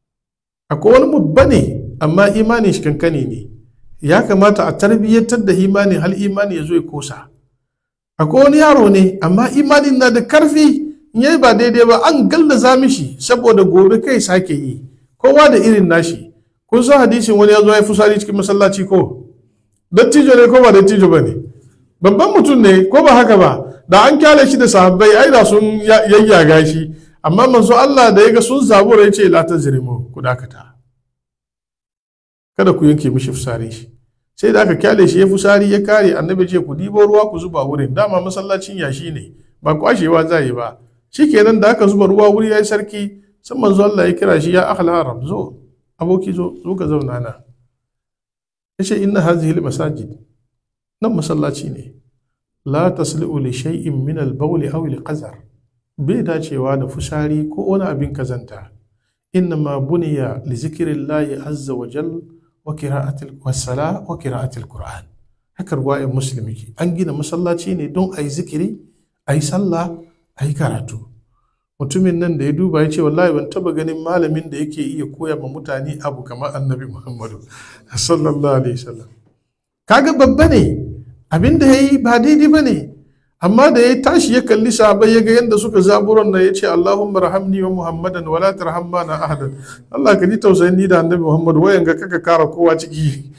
akwai wani babba ne amma imanin shi kankani ne ya kamata a tarbiyyantar da imanin hal imani ya zo ya kosa akwai wani yaro ne amma imanin na da karfi in yayi ba daidai ba an gallaza mishi saboda gobe kai sake yi kowa da irin nashi kun san hadisin wani ya zo ya fusari cikin masallaci ko dattijo ne ko ba dattijo ba ne babban mutum ne ko ba haka ba da an kyale shi da sahabbai ai da sun yayyaga shi amma manzo Allah da ya ga sun zabura ya ce la tazrimu ku dakata kada ku yanke mishi fusari shi sai da aka kyale shi ya fusari ya kare annabi ce ku dibo ruwa ku zuba wurin dama masallacin yashi ne ba kwashewa za yi ba shikenan da aka zuba ruwa wuri yayi sarki sai manzo Allah ya kira shi ya akhal haram zo aboki zo zo ka zauna na yace inna hadhihi masajid nan masallaci ne la tasli'u li shay'in min al-bawl aw al-qazar bai dacewa da fusari ko wani abin kazanta innama buniya li zikrillahi azza wa jal wa qira'atil wasala wa qira'atil qur'an haka ruwayan muslimi ke an gina masallaci ne don ayi zikiri ayi sallah ayi karatu mutumin nan da ya duba ya ce wallahi ban taba ganin malamin da yake iya koya ma mutane abu kamar annabi muhammadu sallallahu alaihi wasallam kaga babba ne abin da ya yi ba daidai ba ne amma da ya tashi ya kalli sahabai ya ga yadda suka zaburan na ya ce Allahumma rahamni wa Muhammadan wala tarhamma na ahadan Allah ka ji tausayin ni da annabi Muhammad wayan ga kaka kara kowa ciki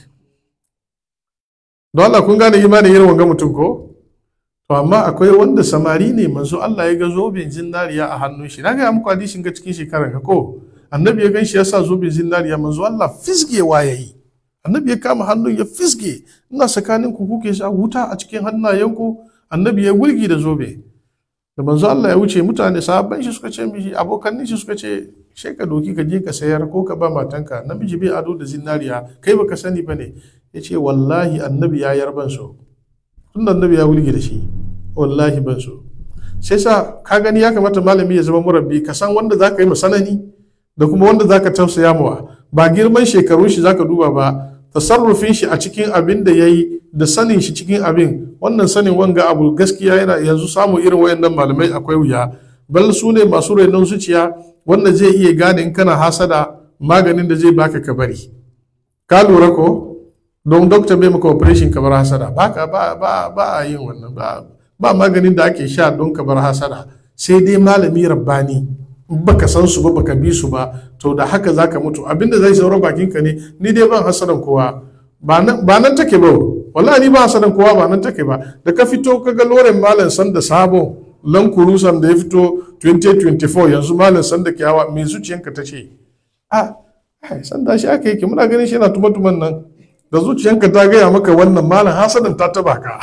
don Allah kun gane imanin irin wanga mutum ko to amma akwai wanda samari ne manzo Allah ya ga zobin zinariya a hannun shi na ga muku hadisin ga cikin shekarar ka ko annabi ya gan shi ya sa zobin zinariya manzo Allah fisgewa yayi annabi ya kama hannun ya fisge ina tsakanin ku kuke sha wuta a cikin hannayenku annabi ya wulgi da zobe da manzo Allah ya wuce mutane sahabban shi suka ce mishi abokan shi suka ce sai ka doki ka je ka sayar ko ka ba matanka namiji bai ado da zinariya kai baka sani bane ya ce wallahi annabi ya yar ban so tun annabi ya wulgi da shi wallahi ban so sai sa ka gani ya kamata malami ya zama murabbi ka san wanda zaka yi masanani da kuma wanda zaka tausaya mawa ba girman shekarun shi zaka duba ba tasarrufin shi a cikin abin da ya yi da sanin shi cikin abin wannan sanin wanga abu gaskiya yana yanzu samun irin wayannan malamai akwai wuya bal su ne masu rainon zuciya wanda zai iya gane in kana hasada maganin da zai baka ka bari ka lura ko don dokta bai maka operation ka bar hasada ba ka ba ba ba a yin wannan ba ba maganin da ake sha don ka bar hasada sai dai malami rabbani baka san su ba baka bi su ba to da haka zaka mutu abinda zai saura bakin ka ne ni dai ban hasadan kowa ba nan take ba wallahi ni ba hasadan kowa ba nan take ba da ka fito kaga loren malam san da sabo lan kurusan da ya fito 2024 yanzu malam san da kyawa mai zuciyanka ta ce a san da shi aka yake muna ganin shi yana tuma-tuman nan da zuciyanka ta gaya maka wannan malam hasadan ta taba ka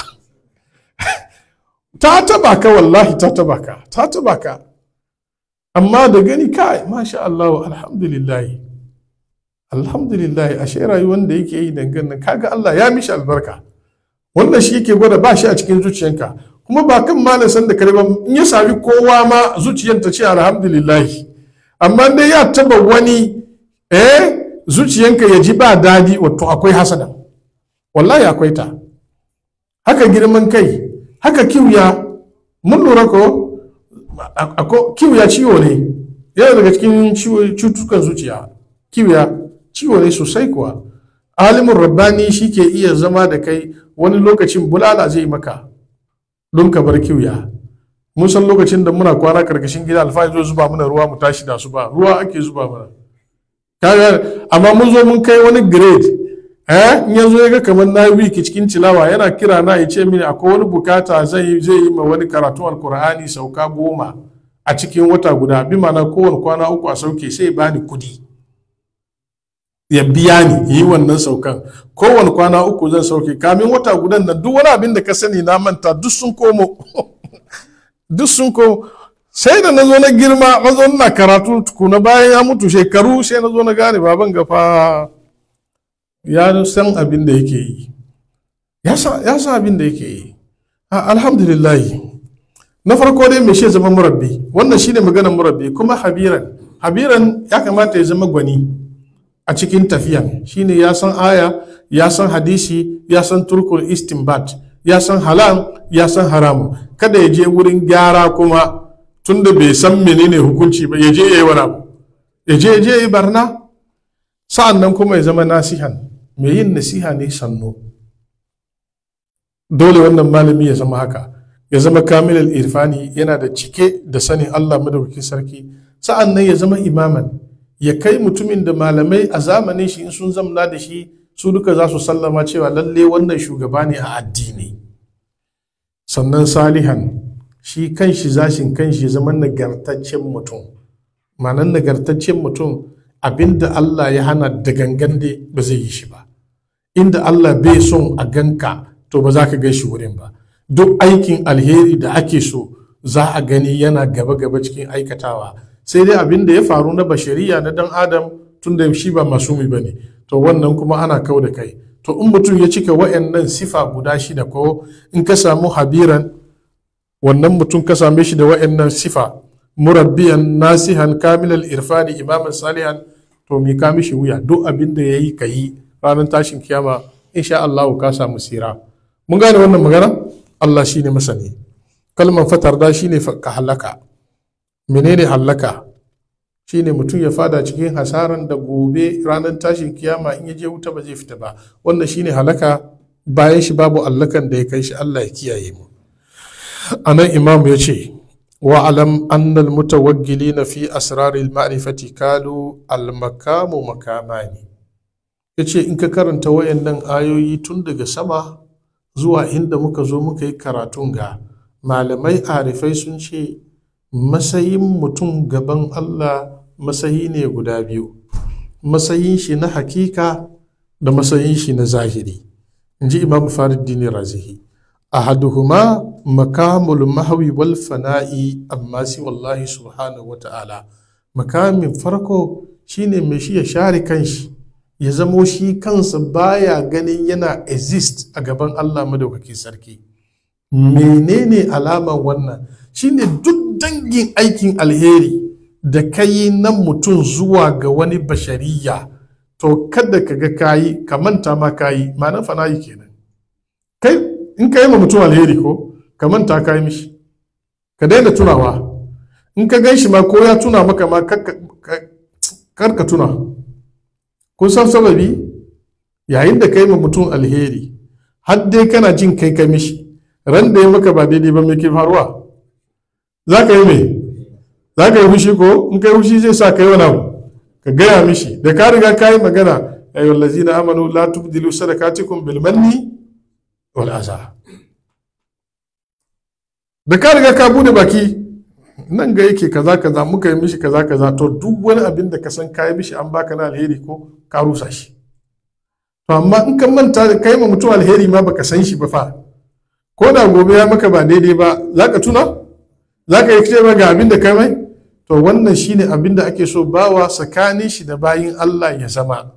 ta taba ka wallahi ta taba ka ta taba ka amma da gani kai masha Allah alhamdulillah alhamdulillah ashe rayuwar da yake yi dangane kaga Allah ya mishi albarka wannan shi yake gwada ba shi a cikin zuciyanka kuma ba kan malam san da kare ba in ya sami kowa ma zuciyar ta ce alhamdulillah amma dai ya taba wani eh zuciyanka ya ji ba dadi wato akwai hasada wallahi akwai ta haka girman kai haka kiwiya mun lura ko kiwiya ciwo ne yana daga cikin cutukan zuciya kiwiya ciwo ne sosai kuwa alimin rabbani shi ke iya zama da kai wani lokacin bulala zai maka don ka bar kiwiya mun san lokacin da muna kwana karkashin gida alfahari zo zuba mana ruwa mu tashi da su ba ruwa ake zuba mana kaga amma mun zo mun kai wani grade eh in yanzu ya ga kamar na wiki cikin tilawa yana kira na ya ce mini akwai wani bukata zai zai yi ma wani karatu alkur'ani sauka goma a cikin wata guda bi mana kowane kwana uku a sauke sai bani kudi ya biya ni yi wannan saukan kowane kwana uku zan sauke kamin wata gudan nan duk wani abin da ka sani na manta duk sun komo duk sun komo sai da na zo na girma na zo na karatu tukuna bayan ya mutu shekaru sai na zo na gane baban gafa ya san abin da yake yi ya san abin da yake yi alhamdulillah na farko dai mai shi zama murabbi wannan shine maganar murabbi kuma habiran habiran ya kamata ya zama gwani a cikin tafiyan shine ya san aya ya san hadisi ya san turkul istinbat ya san halal ya san haramu kada ya je wurin gyara kuma tunda bai san menene hukunci ba ya je ya yi wani abu ya je ya je ya yi barna sa'an nan kuma ya zama nasihan mai yin nasiha ne sannu dole wannan malami ya zama haka ya zama kamilal irfani yana da cike da sanin Allah madaukakin sarki sa'an nan ya zama imaman ya kai mutumin da malamai a zamanin shi in sun zamna da shi su duka za su sallama cewa lalle wannan shugaba ne a addini sannan salihan shi kanshi zashin kanshi ya zama nagartaccen mutum ma'anar nagartaccen mutum abinda Allah ya hana da gangan dai ba zai yi shi ba inda Allah bai son a ganka to ba za ka gan shi wurin ba duk aikin alheri da ake so za a gani yana gaba-gaba cikin aikatawa sai dai abin da ya faru na bashariya na dan adam tun da shi ba masumi ba ne to wannan kuma ana kau da kai to in mutum ya cika wa'annan sifa guda shida ko in ka samu habiran wannan mutum ka same shi da wa'annan sifa murabbiyan nasihan kamilal irfani imaman salihan to mi ka mishi wuya duk abin da ya yi ka yi ranar tashin kiyama insha Allah ka samu sira mun gane wannan magana Allah shine masani kalman fatar da shine ka halaka menene halaka shine mutum ya fada cikin hasaran da gobe ranar tashin kiyama in ya je wuta ba zai fita ba wannan shine halaka bayan shi babu allakan da ya kai shi Allah ya kiyaye mu anan imam ya ce wa alam annal mutawaggilina fi asraril ma'rifati kalu al makamu makamani yace in ka karanta wayannan ayoyi tun daga sama zuwa inda muka zo muka yi karatun ga malamai arifai sun ce masayin mutum gaban Allah masayi ne guda biyu masayin shi na hakika da masayin shi na zahiri in ji imam faruddin razihi ahaduhuma makamul mahawi wal fana'i amma si wallahi subhanahu wa ta'ala makamin farko shine mai shi ya share kanshi ya zamo shi kansa baya ganin yana exist a gaban Allah madaukakin sarki menene alaman wannan shine duk dangin aikin alheri da kai na mutum zuwa ga wani bashariya to kada ka ga kayi ka manta ma kayi ma'anar fana'i kenan kai in ka yi ma mutum alheri ko ka manta kayi mishi ka daina tunawa in ka gan shi ma ko ya tuna maka ma kar ka tuna kun san sababi yayin da ka yi ma mutum alheri har dai kana jin kai ka mishi ran da ya maka ba daidai ba mai ke faruwa za ka yi mai za ka yi fushi ko in ka yi fushi zai sa ka yi wani abu ka gaya mishi da ka riga ka yi magana ayyuhal lazina amanu la tubdilu sadaqatikum bil manni wal aza da ka riga ka bude baki nan ga yake kaza kaza muka yi mishi kaza kaza to duk wani abin da ka san ka yi mishi an baka na alheri ko ka rusa shi to amma in ka manta da kai ma mutum alheri ma baka san shi ba fa ko da gobe ya maka ba daidai ba za ka tuna za ka yi cewa ga abin da kai mai to wannan shine abin da ake so bawa tsakanin shi da bayin Allah ya zama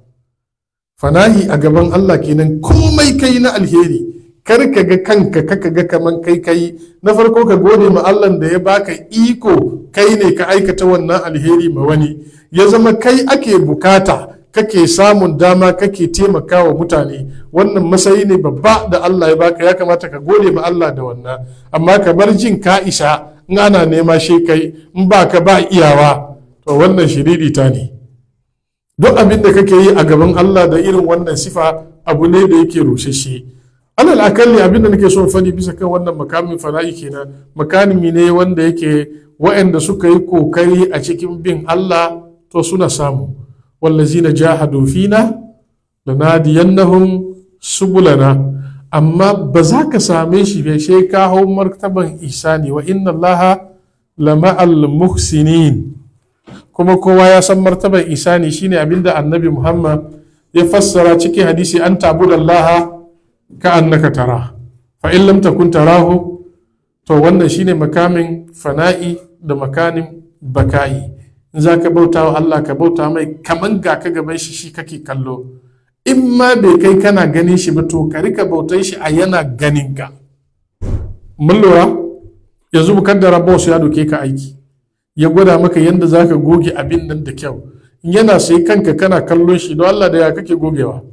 fanahi a gaban Allah kenan komai kai na alheri kar ka ga kanka kaka ga kaman kai kai na farko ka gode ma Allah da ya baka iko kai ne ka aikata wannan alheri ma wani ya zama kai ake bukata kake samun dama kake taimakawa mutane wannan masayi ne babba da Allah ya baka ya kamata ka gode ma Allah da wannan amma kamar jin ka isa in ana nema shi kai in ba ka ba iyawa to wannan shiririta ne duk abin da kake yi a gaban Allah da irin wannan sifa abu ne da yake rushe shi alal akalli abin da nake son fadi bisa kan wannan makamin fana'i kenan makanimi ne wanda yake wa'anda suka yi kokari a cikin bin Allah to suna samu wallazina jahadu fina lanadiyannahum subulana amma ba za ka same shi bai sai ka hau martaban isani wa inna allaha lama'al muhsinin kuma kowa ya san martaban isani shine abinda annabi muhammad ya fassara cikin hadisi an tabuda allaha ka annaka tara fa in lam takun tarahu to wannan shine makamin fana'i da makanin baka'i in za ka bauta wa Allah ka bauta mai kaman ga ka gaban shi shi kake kallo in ma bai kai kana ganin shi ba to ka rika bautan shi a yana ganin ka mun lura yanzu mukaddara boss ya doke ka aiki ya gwada maka yadda za ka goge abin nan da kyau in yana sai kanka kana kallon shi don Allah da ya kake gogewa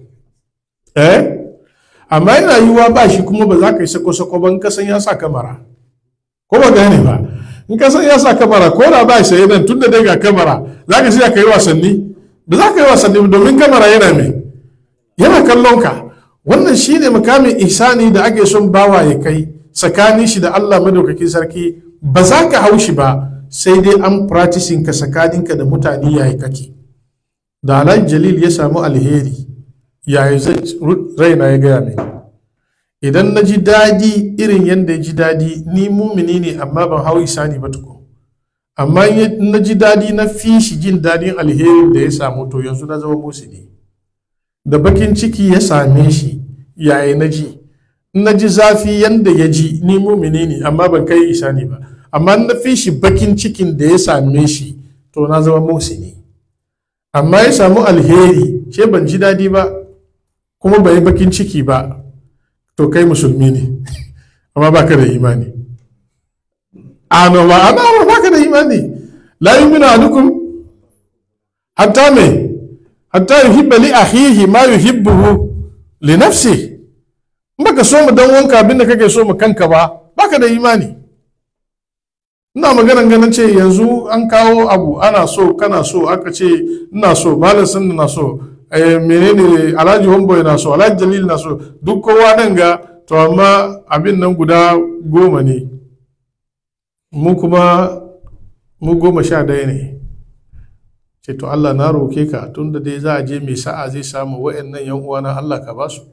eh amma yana yiwuwa ba shi kuma ba za ka yi sako-sako ban kasan ya sa kamara ko ba gane ba in kasan ya sa kamara ko da ba shi nan tun da dai ga kamara za ka siya ka yi wasanni ba za ka yi wasanni domin kamara yana mai yana kallon ka wannan shine makamin ihsani da ake son bawa ya kai tsakanin shi da Allah madaukakin sarki ba za ka hau shi ba sai dai an practicing ka tsakaninka da mutane yayi kake da Alhaji Jalil ya samu alheri yayi raina ya gaya mai idan na ji dadi irin yadda ya ji dadi ni mumini ne amma ban hau isani ba tukun amma na ji dadi na fi shi jin dadin alherin da ya samu to yanzu na zama musini da bakin ciki ya same shi yayi na ji na ji zafi yadda ya ji ni mumini ne amma ban kai isani ba amma na fi shi bakin cikin da ya same shi to na zama musini amma ya samu alheri ce ban ji dadi ba kuma bai yi bakin ciki ba to kai musulmi ne amma baka da imani ana ba ana ba baka da imani la yu'minu ahadukum hatta me hatta yuhibba li akhihi ma yuhibbuhu li nafsi in baka so mu dan wanka abinda kake so mu kanka ba baka da imani ina maganan ganin ce yanzu an kawo abu ana so kana so aka ce ina so malam sun na so menene alhaji homboy na so alhaji jalil na so duk kowa nan ga to amma abin nan guda goma ne mu kuma mu goma sha ɗaya ne ce to Allah na roke ka tunda dai za a je mai sa'a zai samu wa'annan yan uwana Allah ka ba su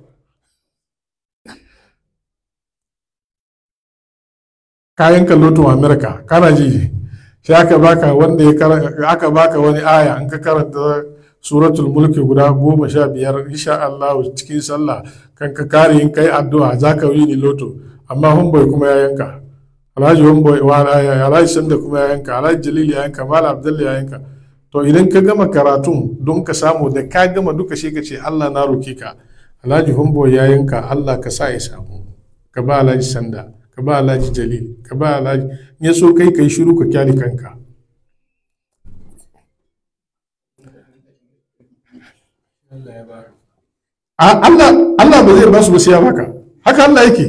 kayan kalloto Amerika kana ji shi aka baka wanda ya aka baka wani aya an ka karanta suratul mulki guda goma sha biyar insha Allah cikin sallah kan ka kare in kai addu'a za ka yi ni loto amma homboy kuma ya yanka alhaji homboy alhaji sanda kuma ya yanka alhaji jalil ya yanka malam abdullahi ya yanka to idan ka gama karatun don ka samu da ka gama duka shi ka ce Allah na roke ka alhaji homboy ya yanka Allah ka sa ya samu ka ba alhaji sanda ka ba alhaji jalil ka ba alhaji ya so kai kai shiru ka kyale kanka Allah Allah ba zai ba su ba sai ya baka haka Allah yake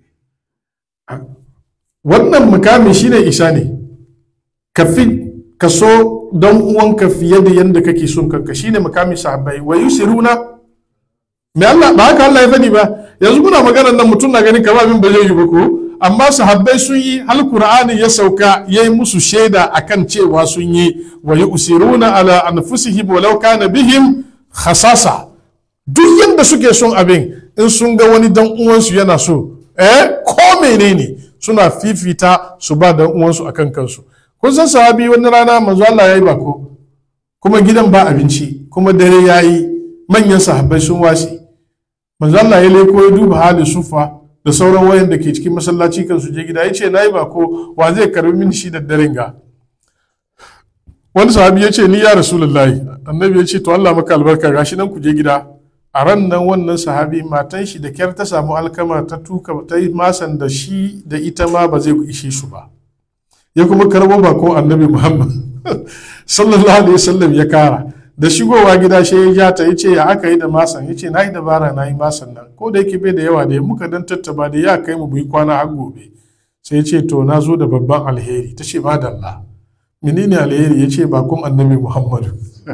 wannan mukami shine isa ne ka fi ka so don uwanka fiye da yadda kake son kanka shine mukamin sahabbai wa yusiruna me Allah ba haka Allah ya fadi ba yanzu muna maganar nan mutum na ganin kamar abin ba zai yi ba ko amma sahabbai sun yi hal qur'ani ya sauka ya yi musu shaida akan cewa sun yi wa yusiruna ala anfusihim walau kana bihim khasasa duk yadda suke son abin in sun ga wani dan uwansu yana so eh ko menene suna fifita su ba dan uwansu akan kansu kun san sahabi wani rana manzo Allah yayi bako kuma gidan ba abinci kuma dare yayi manyan sahabbai sun wasi manzo Allah ya leko ya duba halin sufa da sauran wayan da ke cikin masallaci kan su je gida yace nayi bako wa zai karbi min shi da daren ga wani sahabi ya ce ni ya rasulullahi annabi ya ce to Allah maka albarka gashi nan ku je gida a ran nan wannan sahabi matan shi da kyar ta samu alkama ta tuka ta yi masan da shi da ita ma ba zai ishe su ba ya kuma karbo bako annabi muhammad sallallahu alaihi wasallam ya kara da shigowa gida shi ya ja ta yace ya aka yi da masan yace na yi dabara na yi masan nan ko da yake bai da yawa da muka dan tattaba da ya kai mu bi kwana har gobe sai ya ce to na zo da babban alheri ta ce madalla menene alheri ya ce bakon annabi muhammadu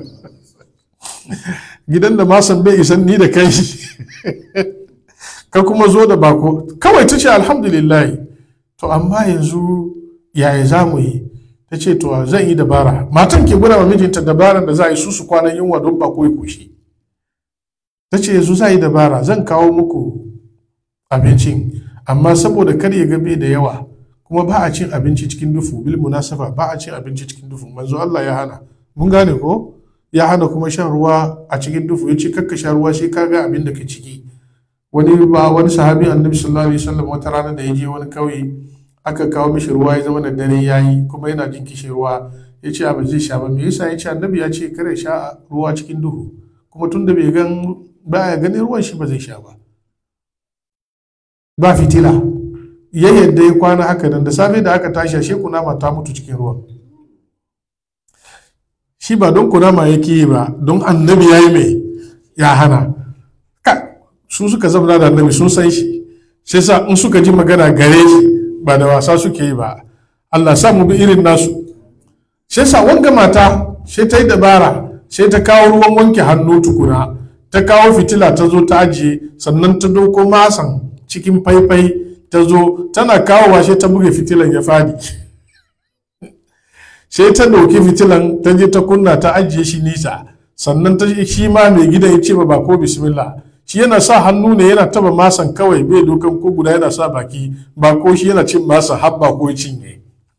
gidan da masan bai isan ni da kai ka kuma zo da bako kawai ta ce alhamdulillah to amma yanzu yaya za mu yi ta ce to zan yi dabara matan ke gura wa mijinta dabaran da za a yi su su kwanan yunwa don bako ya kushe ta ce yanzu za yi dabara zan kawo muku abincin amma saboda kar ya gabe da yawa kuma ba a cin abinci cikin dufu bil munasafa ba a cin abinci cikin dufu manzo Allah ya hana mun gane ko ya hana kuma shan ruwa a cikin dufu ya ce kakka sha ruwa sai ka ga abin da ke ciki wani ba wani sahabi annabi sallallahu alaihi wasallam wata rana da ya je wani kauye aka kawo mishi ruwa ya zama da dare yayi kuma yana jin kishin ruwa ya ce abu zai sha ba me yasa ya ce annabi ya ce kare sha ruwa cikin duhu kuma tunda bai gan baya ganin ruwan shi ba zai sha ba ba fitila ya yadda ya kwana haka nan da safe da aka tashi ashe kunama ta mutu cikin ruwan shi ba don kunama yake yi ba don annabi ya yi mai ya hana su suka zama da annabi sun san shi sai sa in suka ji magana gare shi ba da wasa suke yi ba Allah sa mu bi irin nasu sai sa wanga mata sai ta yi dabara sai ta kawo ruwan wanke hannu tukuna ta kawo fitila ta zo ta ajiye sannan ta doko masan cikin faifai ta zo tana kawo washe ta buge fitilan ya fadi sai ta ɗauki fitilan ta je ta kunna ta ajiye shi nisa sannan ta shi ma mai gidan ya ce ba ba ko bismillah shi yana sa hannu ne yana taba masan kawai bai dokan ko guda yana sa baki ba ko shi yana cin masa habba ko cinye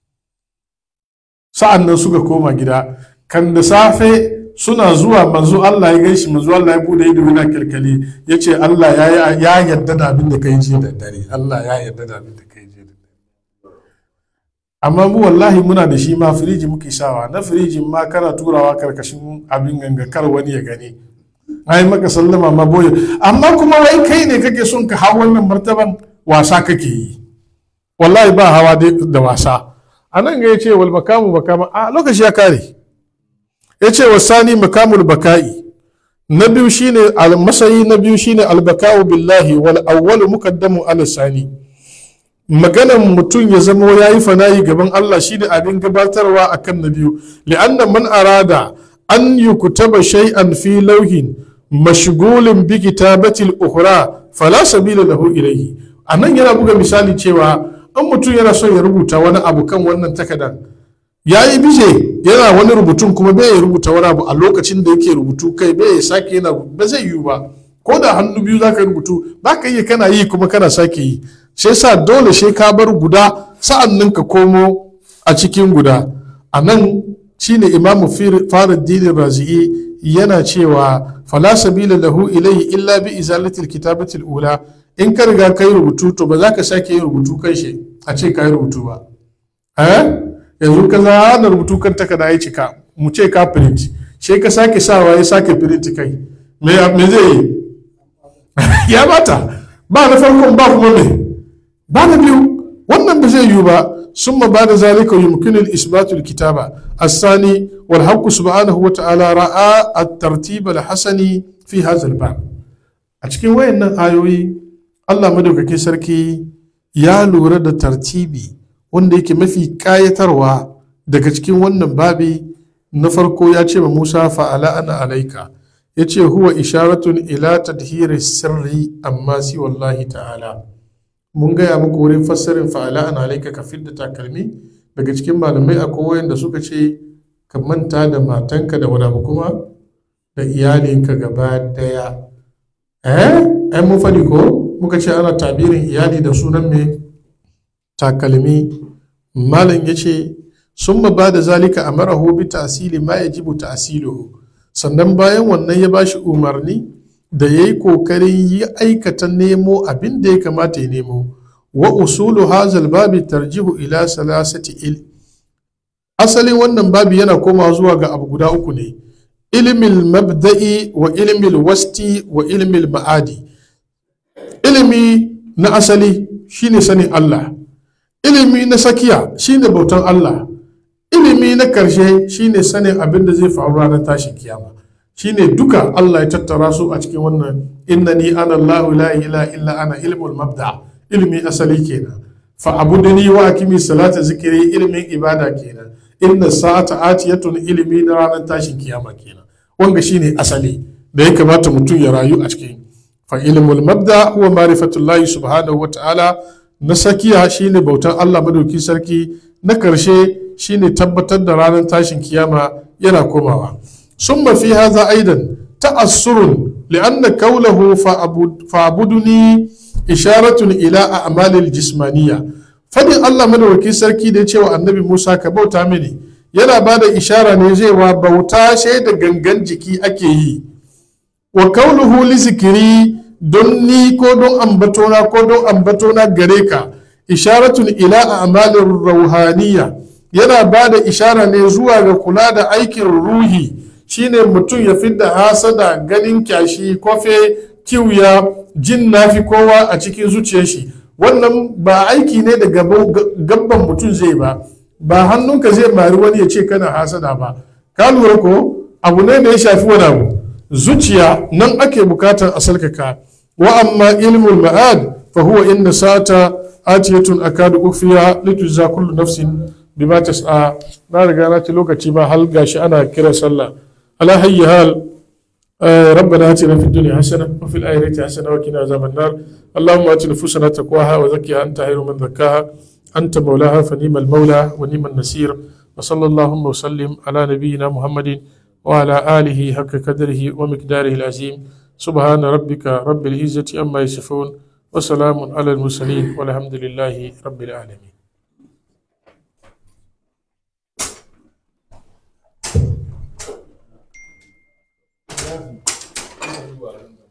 sa'an nan suka koma gida kan da safe suna zuwa manzo Allah ya gaishe manzo Allah ya bude ido yana kirkali ya ce Allah ya ya yarda da abin da kai jiya da dare Allah ya yarda da abin da kai jiya da dare amma mu wallahi muna da shi ma firiji muke sawa na firijin ma kana turawa karkashin abin ganga kar wani ya gani ai maka sallama ma boye amma kuma wai kai ne kake son ka hawa wannan martaban wasa kake yi wallahi ba hawa da wasa a nan ga ya ce wal makamu makama a lokaci ya kare ya ce wa sani makamul baka'i na biyu shine masayi na biyu shine albaka'u billahi wal awwalu muqaddamu ala sani maganan mutum ya zama ya yi fanayi gaban Allah shine abin gabatarwa akan na biyu li'anna man arada an yukutaba shay'an fi lauhin mashgulin bi kitabatil ukhra fala sabila lahu ilayhi anan yana buga misali cewa in mutum yana son ya rubuta wani abu kan wannan takardar ya yi bije yana wani rubutun kuma bai ya rubuta wani abu a lokacin da yake rubutu kai bai ya sake yana ba zai yiwu ba ko da hannu biyu za ka rubutu ba ka iya kana yi kuma kana sake yi sai sa dole sai ka bar guda sa'an nan ka komo a cikin guda a nan shine imamu faruddin razi'i yana cewa fala sabila lahu ilayhi illa bi izalatil kitabatil ula in ka riga kai rubutu to ba za ka sake yin rubutu kan shi a ce ka yi rubutu ba eh yanzu ka zana rubutu kan takarda ya cika mu ce ka print sai ka sake sawa ya sake print kai me zai yi ya bata ba na farkon ba kuma me ba na biyu wannan ba zai yiwu ba ثم بعد ذلك يمكن الإثبات الكتابة الثاني والحق سبحانه وتعالى رأى الترتيب الحسن في هذا الباب أتكين وين آيوي الله مدوك سركي ya lura da tartibi wanda yake mafi kayatarwa daga cikin wannan babi na farko ya ce ma musa fa'ala ana alaika ya ce huwa isharatun ila tadhiri sirri amma si wallahi ta'ala mun gaya muku wurin fassarin fa'ala ana alaika ka fidda takalmi daga cikin malamai akwai wayanda suka ce ka manta da matanka da wani kuma da iyalinka gaba daya eh ai mun faɗi ko muka ce ana tabirin iyali da sunan mai takalmi malam ya ce sun ba da zalika a marahu bi tasili ma ya jibu tasiluhu sannan bayan wannan ya bashi umarni da ya yi kokarin yi aikata nemo abin da ya kamata ya nemo wa usulu hazal babi tarjihu ila salasati il asalin wannan babi yana komawa zuwa ga abu guda uku ne ilimin mabda'i wa ilimin wasti wa ilimin ma'adi ilimi na asali shine sanin Allah ilimi na sakiya shine bautan Allah ilimi na karshe shine sanin abin da zai faru ranar tashin kiyama shine duka Allah ya tattara su a cikin wannan innani ana Allahu la ilaha illa ana ilmul mabda ilimi asali kenan fa abuduni wa akimi salata zikiri ilimin ibada kenan inna sa'ata atiyatun ilimi na ranar tashin kiyama kenan wanga shine asali da ya kamata mutum ya rayu a cikin fa ilmul mabda huwa ma'rifatullahi subhanahu wa ta'ala na sakiya shine bautan Allah madauki sarki na karshe shine tabbatar da ranar tashin kiyama yana komawa summa fi hadha aidan ta'assurun li'anna qawluhu fa'buduni isharatun ila a'malil jismaniyya fadin Allah madauki sarki da cewa annabi Musa ka bauta mini yana bada ishara ne zewa bauta da gangan jiki ake yi wa kauluhu li zikiri don ni ko don ambatona ko don ambatona gare ka isharatun ila a'malin rauhaniya yana ba da ishara ne zuwa ga kula da aikin ruhi shine mutum ya fidda hasada ganin kyashi kofe kiwya jin nafi kowa a cikin zuciyar shi wannan ba aiki ne da gabban mutum zai ba ba hannunka zai mari wani ya ce kana hasada ba ka lura ko abu ne da ya shafi wani abu zuciya nan ake bukatar a salkaka wa amma ilmul ma'ad fa huwa inna sata atiyatun akadu ukhfiya litujza kullu nafsin bima tas'a na riga na ci lokaci ba hal gashi ana kira sallah ala hayyi hal ربنا اتنا في الدنيا حسنه وفي الاخره حسنه وقنا عذاب النار اللهم آت نفوسنا تقواها وزكها أنت خير من زكاها أنت مولاها فنيم المولى ونيم النصير وصلى اللهم وسلم على نبينا محمد وعلى آله حق قدره ومقداره العظيم سبحان ربك رب العزة أما يصفون وسلام على المرسلين والحمد لله رب العالمين Thank you.